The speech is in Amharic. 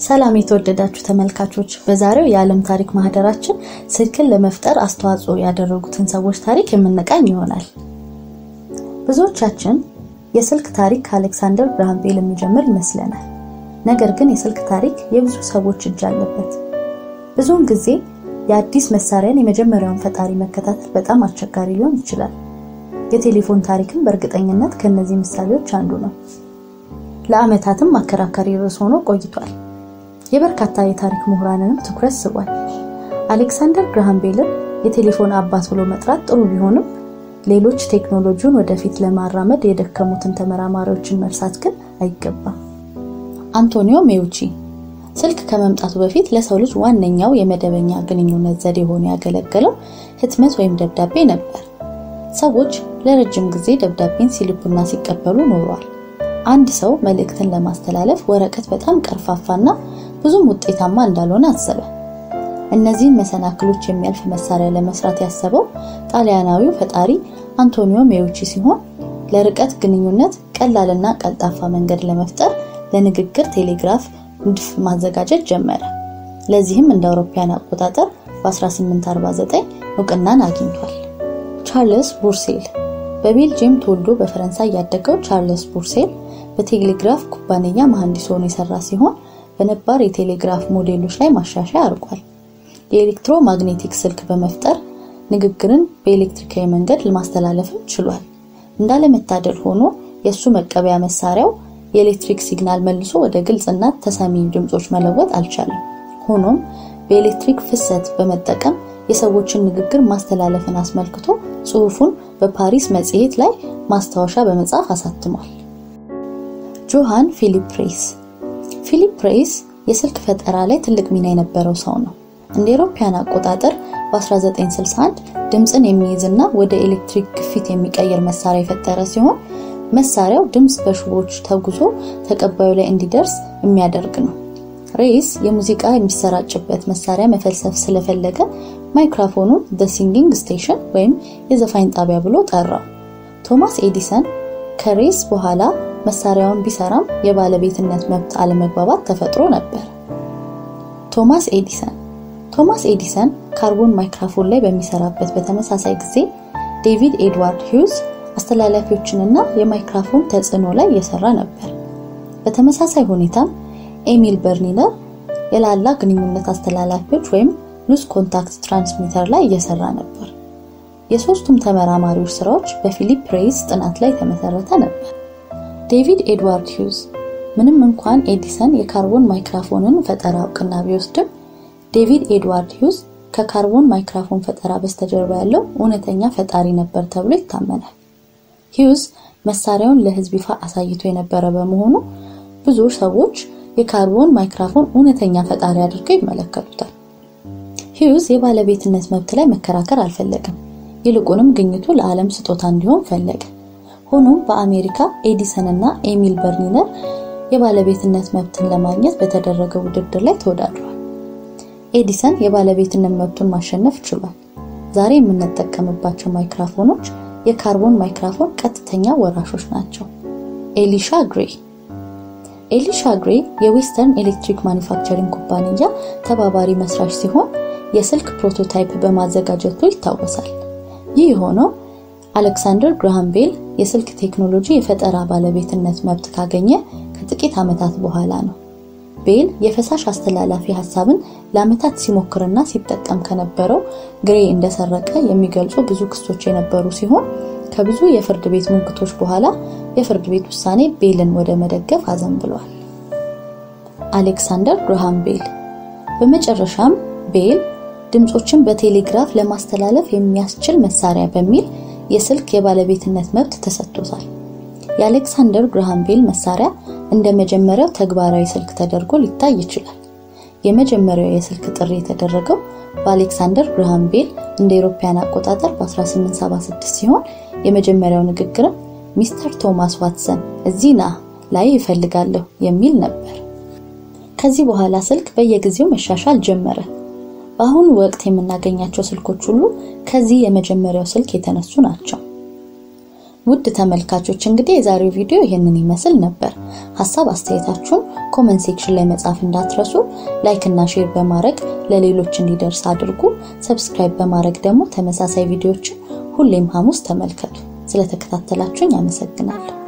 ሰላም የተወደዳችሁ ተመልካቾች፣ በዛሬው የዓለም ታሪክ ማህደራችን ስልክን ለመፍጠር አስተዋጽኦ ያደረጉትን ሰዎች ታሪክ የምንቃኝ ይሆናል። ብዙዎቻችን የስልክ ታሪክ ከአሌክሳንደር ግራሃም ቤል የሚጀምር ይመስለናል። ነገር ግን የስልክ ታሪክ የብዙ ሰዎች እጅ አለበት። ብዙውን ጊዜ የአዲስ መሳሪያን የመጀመሪያውን ፈጣሪ መከታተል በጣም አስቸጋሪ ሊሆን ይችላል። የቴሌፎን ታሪክም በእርግጠኝነት ከእነዚህ ምሳሌዎች አንዱ ነው። ለዓመታትም አከራካሪ ርዕስ ሆኖ ቆይቷል። የበርካታ የታሪክ ምሁራንንም ትኩረት ስቧል። አሌክሳንደር ግራሃም ቤልን የቴሌፎን አባት ብሎ መጥራት ጥሩ ቢሆንም ሌሎች ቴክኖሎጂውን ወደፊት ለማራመድ የደከሙትን ተመራማሪዎችን መርሳት ግን አይገባም። አንቶኒዮ ሜውቺ ስልክ ከመምጣቱ በፊት ለሰው ልጅ ዋነኛው የመደበኛ ግንኙነት ዘዴ ሆኖ ያገለገለው ህትመት ወይም ደብዳቤ ነበር። ሰዎች ለረጅም ጊዜ ደብዳቤን ሲልኩና ሲቀበሉ ኖሯል። አንድ ሰው መልእክትን ለማስተላለፍ ወረቀት በጣም ቀርፋፋና ብዙም ውጤታማ እንዳልሆነ አሰበ። እነዚህን መሰናክሎች የሚያልፍ መሳሪያ ለመስራት ያሰበው ጣሊያናዊው ፈጣሪ አንቶኒዮ ሜውቺ ሲሆን ለርቀት ግንኙነት ቀላልና ቀልጣፋ መንገድ ለመፍጠር ለንግግር ቴሌግራፍ ንድፍ ማዘጋጀት ጀመረ። ለዚህም እንደ አውሮፓውያን አቆጣጠር በ1849 እውቅናን አግኝቷል። ቻርልስ ቡርሴል በቤልጅየም ተወልዶ በፈረንሳይ ያደገው ቻርልስ ቡርሴል በቴሌግራፍ ኩባንያ መሐንዲስ ሆኖ የሰራ ሲሆን በነባር የቴሌግራፍ ሞዴሎች ላይ ማሻሻያ አድርጓል። የኤሌክትሮ ማግኔቲክ ስልክ በመፍጠር ንግግርን በኤሌክትሪካዊ መንገድ ለማስተላለፍም ችሏል። እንዳለመታደል ሆኖ የእሱ መቀበያ መሳሪያው የኤሌክትሪክ ሲግናል መልሶ ወደ ግልጽና ተሰሚ ድምፆች መለወጥ አልቻለም። ሆኖም በኤሌክትሪክ ፍሰት በመጠቀም የሰዎችን ንግግር ማስተላለፍን አስመልክቶ ጽሑፉን በፓሪስ መጽሔት ላይ ማስታወሻ በመጻፍ አሳትሟል። ጆሃን ፊሊፕ ሬይስ ፊሊፕ ሬይስ የስልክ ፈጠራ ላይ ትልቅ ሚና የነበረው ሰው ነው። እንደ አውሮፓውያን አቆጣጠር በ1961 ድምፅን የሚይዝና ወደ ኤሌክትሪክ ግፊት የሚቀይር መሳሪያ የፈጠረ ሲሆን መሳሪያው ድምፅ በሽቦዎች ተጉዞ ተቀባዩ ላይ እንዲደርስ የሚያደርግ ነው። ሬይስ የሙዚቃ የሚሰራጭበት መሳሪያ መፈልሰፍ ስለፈለገ ማይክሮፎኑን ዘ ሲንጊንግ ስቴሽን ወይም የዘፋኝ ጣቢያ ብሎ ጠራው። ቶማስ ኤዲሰን ከሬይስ በኋላ መሳሪያውን ቢሰራም የባለቤትነት መብት አለመግባባት ተፈጥሮ ነበር። ቶማስ ኤዲሰን ቶማስ ኤዲሰን ካርቦን ማይክሮፎን ላይ በሚሰራበት በተመሳሳይ ጊዜ ዴቪድ ኤድዋርድ ሂውዝ አስተላላፊዎችንና የማይክሮፎን ተጽዕኖ ላይ እየሰራ ነበር። በተመሳሳይ ሁኔታም ኤሚል በርኒነር የላላ ግንኙነት አስተላላፊዎች ወይም ሉስ ኮንታክት ትራንስሚተር ላይ እየሰራ ነበር። የሶስቱም ተመራማሪዎች ስራዎች በፊሊፕ ሬይስ ጥናት ላይ የተመሰረተ ነበር። ዴቪድ ኤድዋርድ ሂውዝ ምንም እንኳን ኤዲሰን የካርቦን ማይክሮፎንን ፈጠራ እውቅና ቢወስድም ዴቪድ ኤድዋርድ ሂውዝ ከካርቦን ማይክሮፎን ፈጠራ በስተጀርባ ያለው እውነተኛ ፈጣሪ ነበር ተብሎ ይታመናል። ሂውዝ መሳሪያውን ለህዝብ ይፋ አሳይቶ የነበረ በመሆኑ ብዙ ሰዎች የካርቦን ማይክሮፎን እውነተኛ ፈጣሪ አድርገው ይመለከቱታል። ሂውዝ የባለቤትነት መብት ላይ መከራከር አልፈለግም። ይልቁንም ግኝቱ ለዓለም ስጦታ እንዲሆን ፈለገ። ሆኖም በአሜሪካ ኤዲሰን እና ኤሚል በርኒነር የባለቤትነት መብትን ለማግኘት በተደረገ ውድድር ላይ ተወዳድሯል። ኤዲሰን የባለቤትነት መብቱን ማሸነፍ ችሏል። ዛሬ የምንጠቀምባቸው ማይክሮፎኖች የካርቦን ማይክሮፎን ቀጥተኛ ወራሾች ናቸው። ኤሊሻ ግሬ ኤሊሻ ግሬ የዌስተርን ኤሌክትሪክ ማኒፋክቸሪንግ ኩባንያ ተባባሪ መስራች ሲሆን የስልክ ፕሮቶታይፕ በማዘጋጀቱ ይታወሳል። ይህ የሆነው አሌክሳንደር ግራሃም ቤል የስልክ ቴክኖሎጂ የፈጠራ ባለቤትነት መብት ካገኘ ከጥቂት ዓመታት በኋላ ነው። ቤል የፈሳሽ አስተላላፊ ሀሳብን ለዓመታት ሲሞክርና ሲጠቀም ከነበረው ግሬ እንደሰረቀ የሚገልጹ ብዙ ክሶች የነበሩ ሲሆን ከብዙ የፍርድ ቤት ሙግቶች በኋላ የፍርድ ቤት ውሳኔ ቤልን ወደ መደገፍ አዘንብሏል። አሌክሳንደር ግራሃም ቤል በመጨረሻም ቤል ድምፆችን በቴሌግራፍ ለማስተላለፍ የሚያስችል መሳሪያ በሚል የስልክ የባለቤትነት መብት ተሰጥቶታል። የአሌክሳንደር ግራሃም ቤል መሳሪያ እንደ መጀመሪያው ተግባራዊ ስልክ ተደርጎ ሊታይ ይችላል። የመጀመሪያው የስልክ ጥሪ የተደረገው በአሌክሳንደር ግራሃም ቤል እንደ አውሮፓውያን አቆጣጠር በ1876 ሲሆን የመጀመሪያው ንግግርም ሚስተር ቶማስ ዋትሰን እዚህ ና ላይ ይፈልጋለሁ የሚል ነበር። ከዚህ በኋላ ስልክ በየጊዜው መሻሻል ጀመረ። በአሁኑ ወቅት የምናገኛቸው ስልኮች ሁሉ ከዚህ የመጀመሪያው ስልክ የተነሱ ናቸው። ውድ ተመልካቾች እንግዲህ የዛሬው ቪዲዮ ይህንን ይመስል ነበር። ሀሳብ አስተያየታችሁን ኮመንት ሴክሽን ላይ መጻፍ እንዳትረሱ። ላይክ እና ሼር በማድረግ ለሌሎች እንዲደርስ አድርጉ። ሰብስክራይብ በማድረግ ደግሞ ተመሳሳይ ቪዲዮዎችን ሁሌም ሐሙስ ተመልከቱ። ስለተከታተላችሁኝ አመሰግናለሁ።